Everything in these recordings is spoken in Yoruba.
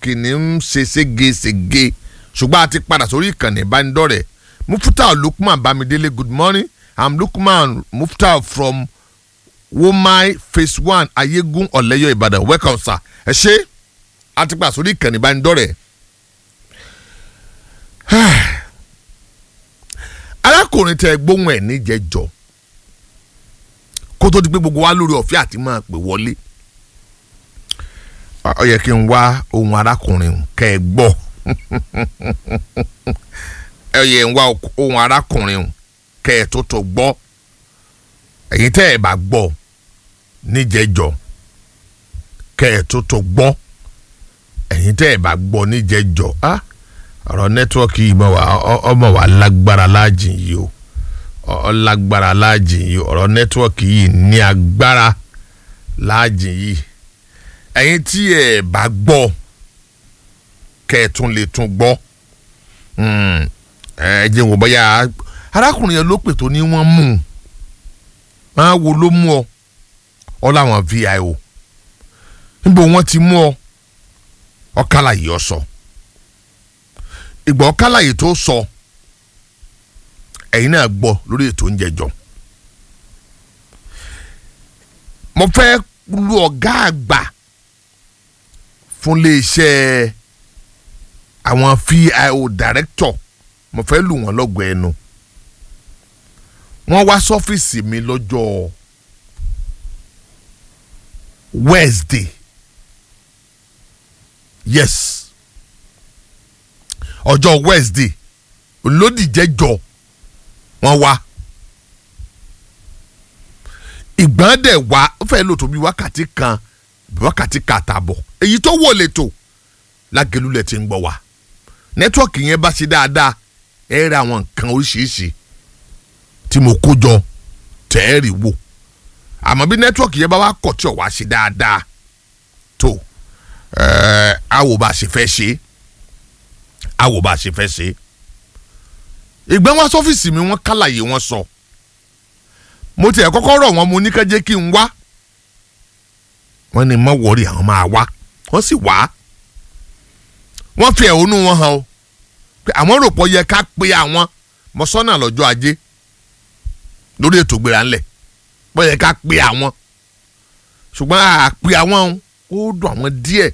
nẹ́tíwọ́ọ̀kì ní ń ṣe ségesège ṣùgbọ́n a ti padà sórí ìkànnì ìbánidọ́rẹ̀ẹ́ mufta lukman bamidele good morning i'm lukman mufta from womai phase one ayégun ọ̀lẹ́yọ̀ ìbàdàn welcome sir ẹ ṣe a ti padà sórí ìkànnì ìbánidọ́rẹ̀ẹ́ arákùnrin tẹ gbóhùn ẹ̀ níjẹ̀jọ́ kó tó di pé gbogbo wa lórí ọ̀fẹ́ àti máa pè wọlé ó yẹ kí n wá ohun arákùnrin kẹ́ ẹ gbọ́ ẹ yẹ ń wá ohun arákùnrin kẹ́ ẹ tó tó gbọ́ èyí tẹ́ ẹ bá gbọ́ níjẹ̀jọ́ kẹ́ ẹ tó tó gbọ́ èyí tẹ́ ẹ bá gbọ́ níjẹ̀jọ́ ah ọ̀rọ̀ nẹ́tíwọ́ọ̀kì yìí mọ̀ wá ọmọ wa lágbára láàjìn yìí o ọ lágbára láàjìn yìí ọ̀rọ̀ nẹ́tíwọ́ọ̀kì yìí ní agbára láàjìn yìí ẹ̀yin tí ẹ bá gbọ́ kẹ́ ẹ tún lè tún gbọ́ ẹ jẹ́ wò bóyá arákùnrin yẹn ló pè tó ní wọ́n mú un máa wo ló mú ọ ọ láwọn vio níbo wọ́n ti mú ọ ọkàlà yìí ọ sọ ìgbà ọkàlà yìí tó sọ ẹ̀yin náà gbọ́ lórí ètò oúnjẹ jọ mo fẹ́ lu ọ̀gá àgbà fún iléeṣẹ́ àwọn fio director mo fẹ́ lù wọ́n lọ́gọ̀ ẹnu wọ́n wá sọ́fíìsì mi lọ́jọ́ Wednesday yes ọjọ́ Wednesday olódìjẹ́jọ́ wọ́n wá ìgbọ́n dẹ̀ wá ó fẹ́ lò tó bí wákàtí kan wákàtí kan àtààbọ̀ èyí tó wò lè tò lágẹ̀lúlẹ̀ ti ń gbọ́ wá nẹ́tíwọ́ọ̀kì yẹn bá ṣe dáadáa ẹ rí àwọn nǹkan oríṣiríṣi tí mo kó jọ tẹ́ ẹ rí wò àmọ́ bí nẹ́tíwọ́ọ̀kì yẹn bá wá kọ̀ tí ò wá ṣe dáadáa tó ẹ àwò bá ṣe fẹ́ ṣe àwò bá ṣe fẹ́ ṣe ìgbọ́n wá sọ́fíìsì mi wọ́n kálàyé wọn sọ mo tiẹ̀ kọ́kọ́ rọ̀ wọ́n mo ní ká jẹ́ kí n wá wọ́n ní mọ́ wọ́ọ̀rì àwọn máa wá wọ́n sì wá wọ́n fi ẹ̀hónú wọn hàn o pé àwọn rò pọ̀ yẹ ká pe àwọn mọ́sánà lọ́jọ́ ajé lórí ètò ìgbéra ńlẹ̀ pọ̀ yẹ ká pe àwọn ṣùgbọ́n àpè àwọn ó dùn àwọn díẹ̀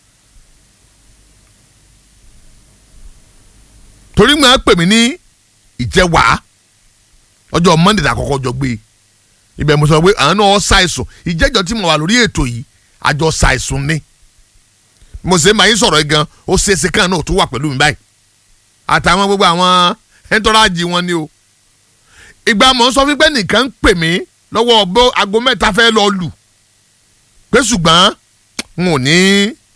torí mo á pè mí ní ìjẹwà ọjọ́ monday àkọ́kọ́ jọ gbé ibẹ̀ mo sọ pé àwọn náà ṣàìsùn ìjẹ́jọ́ tí mo wà lórí ètò yìí àjọ ṣàìsùn ni mo ṣe máa ń sọ̀rọ̀ yìí gan ó ṣeéṣe kan náà tó wà pẹ̀lú mi báyìí àtàwọn gbogbo àwọn ẹ̀ńtọ́rájì wọn ni o ìgbà mọ̀ ń sọ fún pé nìkan ń pè mí lọ́wọ́ bó aago mẹ́ta fẹ́ lọ lù pé ṣùgbọ́n n ò ní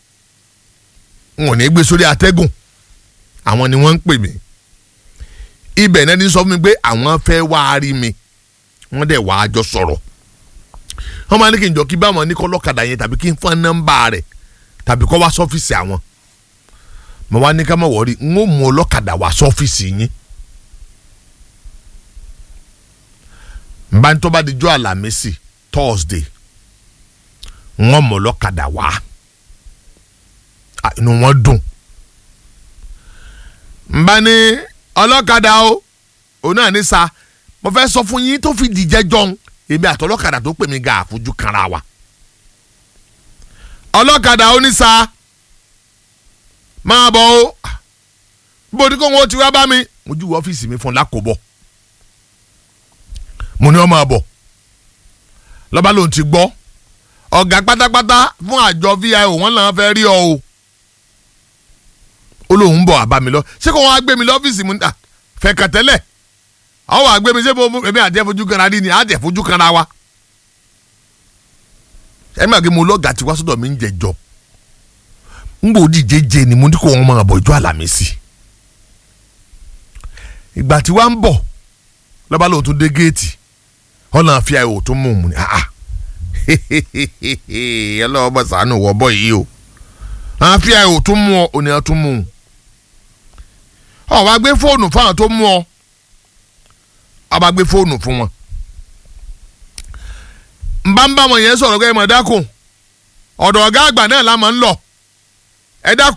n ò ní gbé sórí atẹ́gùn àwọn ni wọ́n ń pè mí ibẹ̀ náà ní sọ fún mi pé àwọn fẹ́ wá rí mi wọ́n dẹ̀ wá jọ sọ̀rọ̀ wọ́n máa ní kí n jọ kí báwọn ní kọ́ lọ́kadà yẹn tàbí kí n fọ́n nọ́mbà rẹ̀ tàbí kọ́ wá sọ́fíìsì àwọn mo wá ní ká má wọrí n ó mú ọlọ́kadà wá sọ́fíìsì yín nbá tó bá di jọ́ àlàmísì Thursday n ó mú ọlọ́kadà wá inú wọn dùn nbá ní ọlọ́kadà o òun náà ní sa mo fẹ́ sọ fún yín tó fi dìjẹ́ jọ̀hún èmi àtọlọ́kadà tó pè mí ga àfojú kanra wa ọlọ́kadà onísà máa bọ̀ o bó ní kó wọn ti wá bá mi mo júwe ọ́fíìsì mi fún lákòbọ̀ mo ní ọ máa bọ̀ lọ́ba lòun ti gbọ́ ọ̀gá pátápátá fún àjọ vio wọn làwọn fẹ́ rí ọ o ó lóun ń bọ̀ àbá mi lọ ṣé kò wọ́n á gbé mi lọ́fíìsì mu níta fẹ́ kàn tẹ́lẹ̀ àwọn wàá gbé mi ṣé mo èmi àti ẹ̀fojú kanra rí ni àti ẹ̀fojú kanra wa ẹ máa gbé mo lọ́gàá tí wá sọ́dọ̀ mi ń jẹjọ́ ń bò díje jẹ ni mo ní kó wọn máa bọ̀ ìjọ àlàmísì ìgbà tí wàá ń bọ̀ lọ́ba lóun tún dé géètì ọ̀nà àfi àìwò tó mú un ní àá ọlọ́wọ́ bọ̀ sànù wọ́ bọ̀ yìí o àfi àìwò tó mú ọ òní ọ̀ tó mú un ọ̀ wá gbé fóònù fáwọn tó mú ọ ọ̀ bá gbé fóònù fún wọn nbánbá wọn yẹn sọ̀rọ̀ pé ẹ mọ̀ dákun ọ̀dọ̀ ọ̀gá àgbà náà la máa ń lọ ẹ dákun